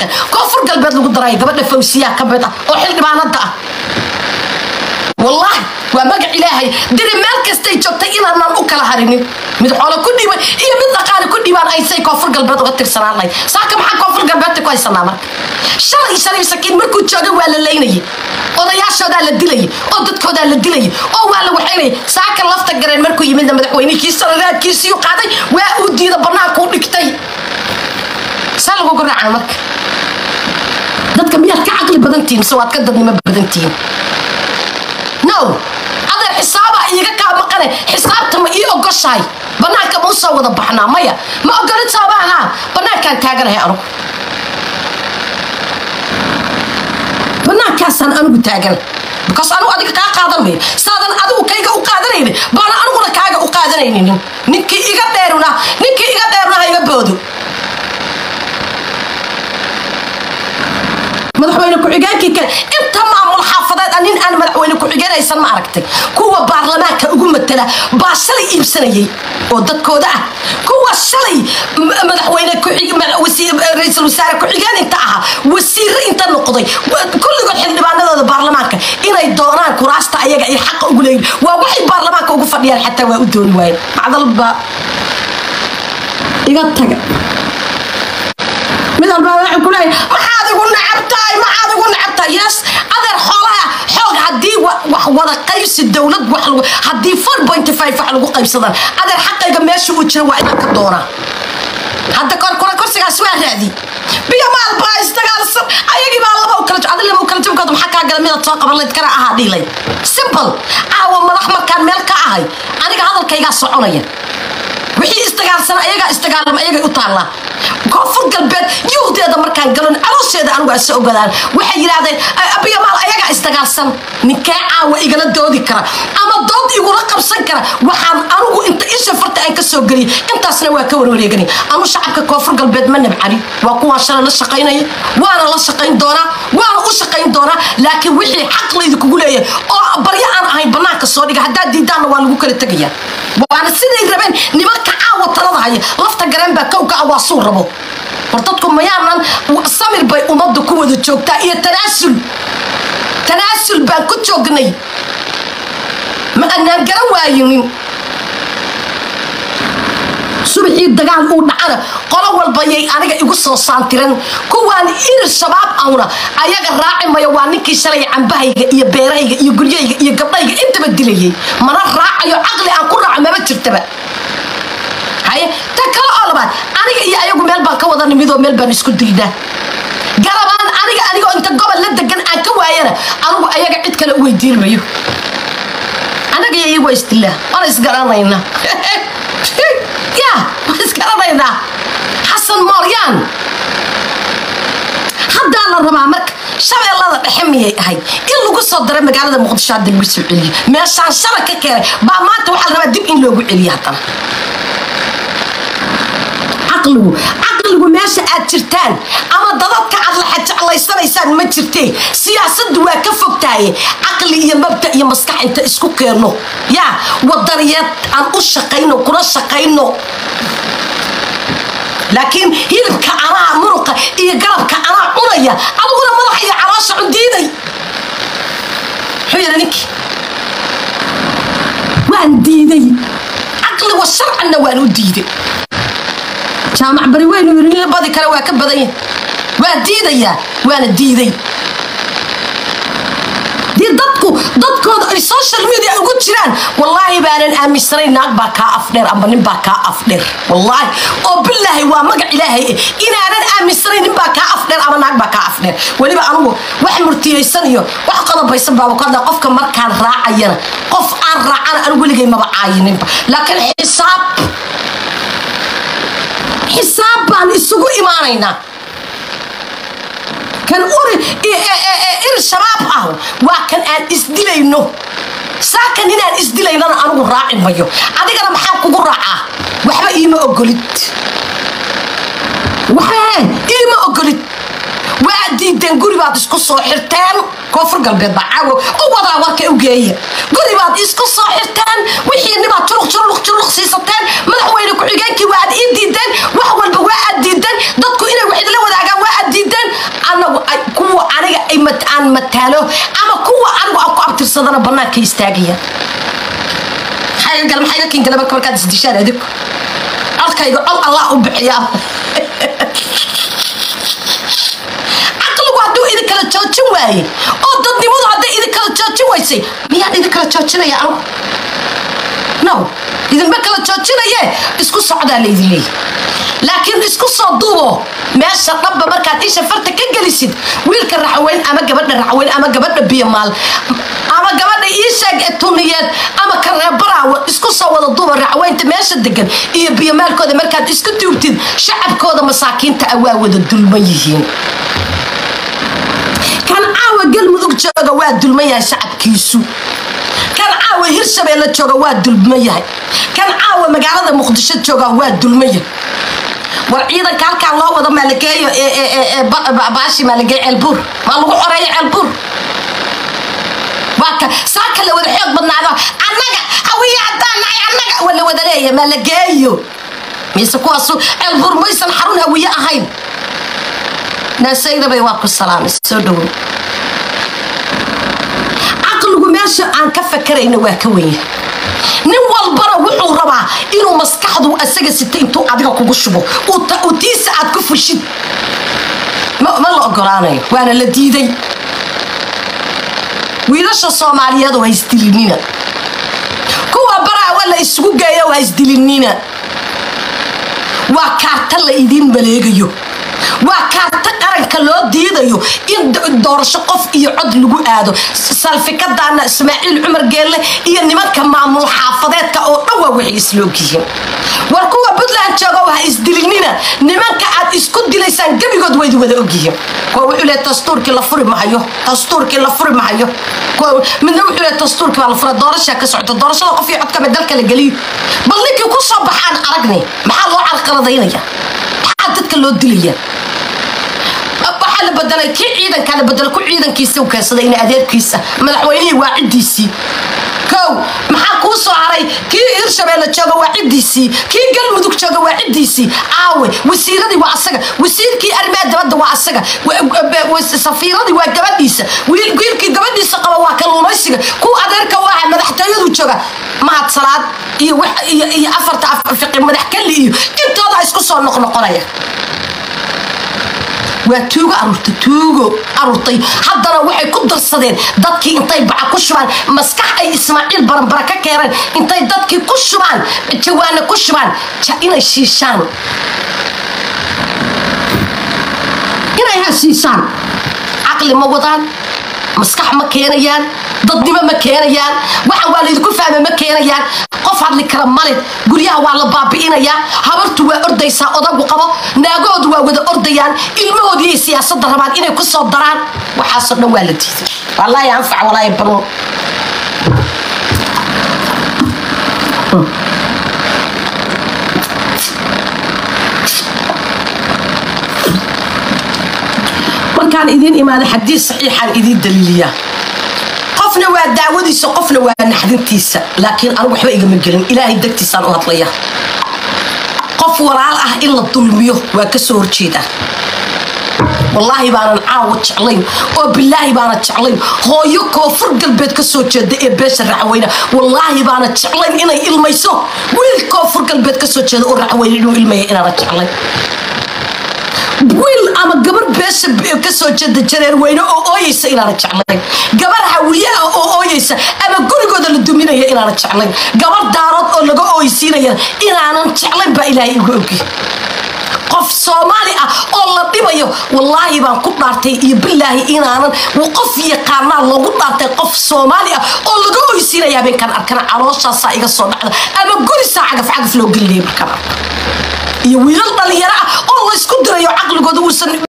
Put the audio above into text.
baarlamaanka koonfur galbeed lagu daraya gabadha fawsiyaa ka mid ah oo xildhibaanada ah wallahi waa magac ilaahay diri meel kastay joogtay inaanan u kala harinin mid xoolo ku dhiiban iyo mid dhaqaale ku dhiibaan aysay koonfur galbeed uga tirsanaan lahayd saaka maxaa koonfur galbeedta ku haysanaa marka shalay shalay sakiin markuu jooga waa la laynayay odayaashoodaa la dilayay oo dadkoodaa la dilayay oo waa la waxaynayay saaka lafta gareen markuu yimidna madaxweynihii sanadaadkiisiiu qaaday waa uu diida bannaankuu dhigtay saa lagu garaacaa marka dadka miyaad ka caqli badantihin mise waad ka dadnimo badantihin no adeer xisaabaa iiga kaa maqane xisaabta ma ii ogoshahay bannaanka ma u soo wada baxnaa maya ma ogolid soomaha bannaankaan taaganahay anugu bannaankaasaan anigu taagan because anigu adiga kaa qaadan mayo saadan adigu kayga u qaadanaynin baana aniguna kaaga u qaadanaynin ninkii iga dheeruna ninkii iga dheeruna ha iga boodo madaxweyne ku-xigeenkii kale inta maamul xaafadeed a nin aan madaxweyne ku-xigeenaysan ma aragtay kuwa baarlamaanka ugu matala baa shalay iibsanayay oo dadkooda ah kuwa shalay madaxweyne ra-iisul wasaare ku-xigeen inta ahaa wasiire inta noqday kulligood xildhibaanadooda baarlamaanka inay doonaan kuraasta ayaga ay xaqa ugu leeyihin waa waxay baarlamaanka ugu fadhiyaan xataa waa u dooni waayeen macdalba iga taga mid walbaa waxay ku leeyahay maxaad igu nacabtahay maxaad igu nacabtahay yes adeer xoolaha xoog haddii wax wada qaybsi dowlad wax lagu haddii four point five wax lagu qaybsadaan adeer xaqayga meesha uu jira waa inaan ka doonaa hadda korkura kursigaas waa raadi biyo maal baa isdagaalsan ayagii baa laba u kala adi laba u kala jabkooda maxaa kaa gala midaad soo qaban layd kana ahaa dhiilay simple caawa madax markaan meel ka ahay aniga hadalkaygaa soconaya wixii isdagaalsan ayagaa isdagaalama ayagay u taallaa koonfur galbeed yuhdeeda markaan galon caloosheeda anigu ase ogadaan waxay yidhaahdeen abiyamaal ayagaa isdagaalsan ninkee caawa igala doodi kara ama dood igula qabsan kara waxaan anigu inta isha farta aan ka soo geliyay intaasna waa ka warwareeganay anu shacabka koonfur galbeed ma nabcani waa kuwaan shalay la shaqaynaya waana la shaqayn doonaa waana u shaqayn doonaa laakiin wixii xaqlayda kugu leeyahay oo baryo aan ahayn bannaanka soo dhiga haddaad diidaanna waa lagu kala tegaya waana siday rabeen nimanka caawa talada haya lafta gareen baa kowka ah waa suu rabo war dadku mayaanan samir bay ummadda ku wada joogtaa iyo tanaasul tanaasul baan ku joognay ma anaan garan waayinin subaxii dagaal uu dhacana qolo walbayay aniga igu soo saantiran kuwaan irir shabaab ahuna ayaga raaci mayo waa ninkii shalay cambahayga iyo beerahayga iyo guryahayga iyo gabdhayga intaba dilayay mana raacayo caqli aan ku raaco maba jirtaba haye ta kale oo labaad aniga iyo ayagu meel baan ka wada nimidoo meel baan isku dilnaa garabaan aniga anigoo inta gobol la degan aan ka waayana anigu ayaga cid kale u weydiin mayo anaga iyo iyagu waa isdilaa waana isgaranaynaa ya waan isgaranaynaa xasan mooryaan haddaa la rabaa marka shabeellada dhexe miyay ahayd in lagu soo dara magaalada muqdisho hadda lagu soo celiyo meeshaan shala ka keenay baa maanta waxaa la rabaa dib in loogu celiyo haddana caqligu caqligu meesha aad jirtaan ama dadadka aad la jeclaysanaysaan ma jirtee siyaasaddu waa ka fogtahaye caqli iyo mabda iyo maskax inta isku keenno yaa wadaniyeed aan u shaqayno kuna shaqayno laakiin hilibka anaa muruqa iyo garabka anaa cunaya adiguna madaxa iyo caloosha cundiiday muxuu yidhi ninkii waan diiday caqli wa sharcanna waan u diiday jaamac bari weynu yiri badi kale waa ka badan yahay waa diidayaa waana diiday dii dadku dadkooda ay social media ugu jiraan wallaahi baanan aaminsanayn naag baa kaa afdheer amba nin baa kaa afdheer wallaahi oo bilaahi waa magac ilaahay eh inaanan aaminsanayn nin baa kaa afdheer ama naag baa kaa afdheer weliba anugu wax murtiyaysan iyo wax qodobaysan baaba ku hadlaa qofka markaan raacayana qof aan raacana anu weligay maba caayininba laakiin xisaab xisaab baan isugu imaanaynaa kan uri ir shabaab ah waa kan aan isdilayno saakan inaan isdilaynana anigu raaci mayo adigana maxaa kugu raacaa waxba iima ogolid waxba iima ogolid waa diideen guri baad isku soo xirteen koonfur galbeed baa caawo u wadaa warka u geeya guri baad isku soo xirteen wixii nibaad juruq juruq juruq siisateen madaxweyne ku-xigeenkii waa aad ii diideen wax walba waa aad diideen dadku inay wax idila wadaagaan waa aad diideen aan mataalo ama kuwa anigu aan ku abtirsadana banaanka istaagaya maxayga kin gale marka markaad isdishaan adig codkayga cod allah u bixiyaa caqligu hadduu idin kala joojin waaye oo dadnimadu hadday idin kala joojin waysay miyaan idin kala joojinaya anigu no idinma kala joojinaye isku socdaa laydin leeya laakiin isku soo duubo meesha dhanba markaad isha farta ka gelisid wiilka raxweyn ama gabadha raxweyn ama gabadha biyamaal ama gabadha iisheeg ee tuniyeed ama kareebaraawo isku soo wada duuba raxweynta meesha degan iyo biyamaalkooda markaad isku duubtid shacabkooda masaakiinta ah waa wada dulman yihiin kan caawa galmudug jooga waa dulman yahay shacabkiisu kan caawa hirshabeelle jooga waa dulman yahay kan caawa magaalada muqdisho jooga waa dulman yahay war ciidanka halkaan loo wado maalageeyo baashi maalageeyo ceelbuur maa lagu xoreeyo ceelbuur waa ka saaka la wada xoog badnaado annaga hawiye haddaan nahay annaga waa la wada leeya maalageeyo mise kuwaasu ceelbuur maysan xarun hawiye ahayn naasaydabay waa ku salaamay soo dhowow caqligu meesha aan ka fakarayna waa ka wenya nin walbana wuxuu rabaa inuu maskaxdu asaga sita intuu adiga kugu shubo uu tiisa aad ku fushid ma la ogolaanayo waana la diiday wiilasha soomaaliyeed ha isdilinina kuwa baraawa la isugu geeyo ha isdilinina waa kaarta la idiin maleegayo waa kaarta qaranka loo diidayo in doorasho qof iyo cod lagu aado salfikadaana ismaaciil cumar geelle iyo nimanka maamul xaafadeedka oo dhan waa waxay isloogyihiin war kuwa puntland jooga ha isdilinina nimanka aad isku dilaysaan gebigood waydi wada ogyihiin kuwa wuxuu leeyahay dastuurkii la furi mahayo dastuurkii la furi mahayo midna wuxuu leeyahay dastuurkii baa la fura doorashaa ka socota doorashada qof iyo codkama dalka la geliyo bal ninkii ku soo baxaan aragni maxaa loo carqaladaynaya maxaa dadka loo dilaya waxaa la bedelay kii ciidankaa la bedelay ku ciidankiisa u keensaday in adeerkiisa madaxweynihii waa ciddiisii kow maxaa kuu soo haray kii hirshabeelle jooga waa ciddiisii kii galmudug jooga waa ciddiisii aawe wasiiradii waa asaga wasiirkii arrimaha dabadda waa asaga safiiradii waa gabadhiisa wiilkii gabadhiisa qaba waa kalluumaysiga kuwa adeerka u aha madaxtooyadu jooga mahad salaad iyo afarta fiqi madax kalli iyo intooda isku soo noqnoqonaya waa tuugo aruurtay tuugo aruurtay haddana waxay ku darsadeen dadkii intay baca ku shubaan maskax ay ismaaciil baranbara ka keeneen intay dadkii ku shubaan jawaana ku shubaan inay shiishaan inay hashiishaan caqli ma wadaan maskax ma keenayaan dadnimo ma keenayaan waxan waa laydinku fahma ma keenayaan qof hadli kara male guryaha waa la baabi'inayaa habartu waa ordaysaa odagu qabo naagahoodu waa wada ordayaan ilmahoodiiay siyaasadda rabaan inay ku soo daraan waxaasoo dhan waa la diiday wallaahi anfac walaahi banuun markaan idiin imaada xadiis saxiixaan idiin daliiliyaa qofna waa daawadiisa qofna waa naxdintiisa laakiin anigu waxba igama gelin ilaahay dagtiisaan u hadlaya qof walaal ah in la dulmiyo waa ka soo horjeeda wallaahi baanan caawa jeclayn oo bilaahi baana jeclayn hooyo koonfur galbeed ka soo jeeda ee beesha raxweyne wallaahi baana jeclayn inay ilmayso wiil koonfur galbeed ka soo jeeda oo raxweyne inuu ilmaya inaana jeclayn wiil ama gabar beesha ka soo jeeda jareer weyne oo ooyeysa inaana jeclayn gabar hawiye ah oo ooyeysa ama gurigooda la duminaya inaana jeclayn gabar daarood oo laga ooysiinaya inaanan jeclayn baa ilaahay igu ogi qof soomaali ah oo la dhibayo wallaahi baan ku dhaartay iyo bilaahi inaanan qof yaqaanaa loogu dhaartay qof soomaali ah oo laga oysiinaya habeenkan arkana calooshaasaa iga soo dhacda ama gurisaa cagaf cagaf loo gelinaya markaan arko iyo wiilal dhalinyaro ah oo laysku dirayo caqligooda uusan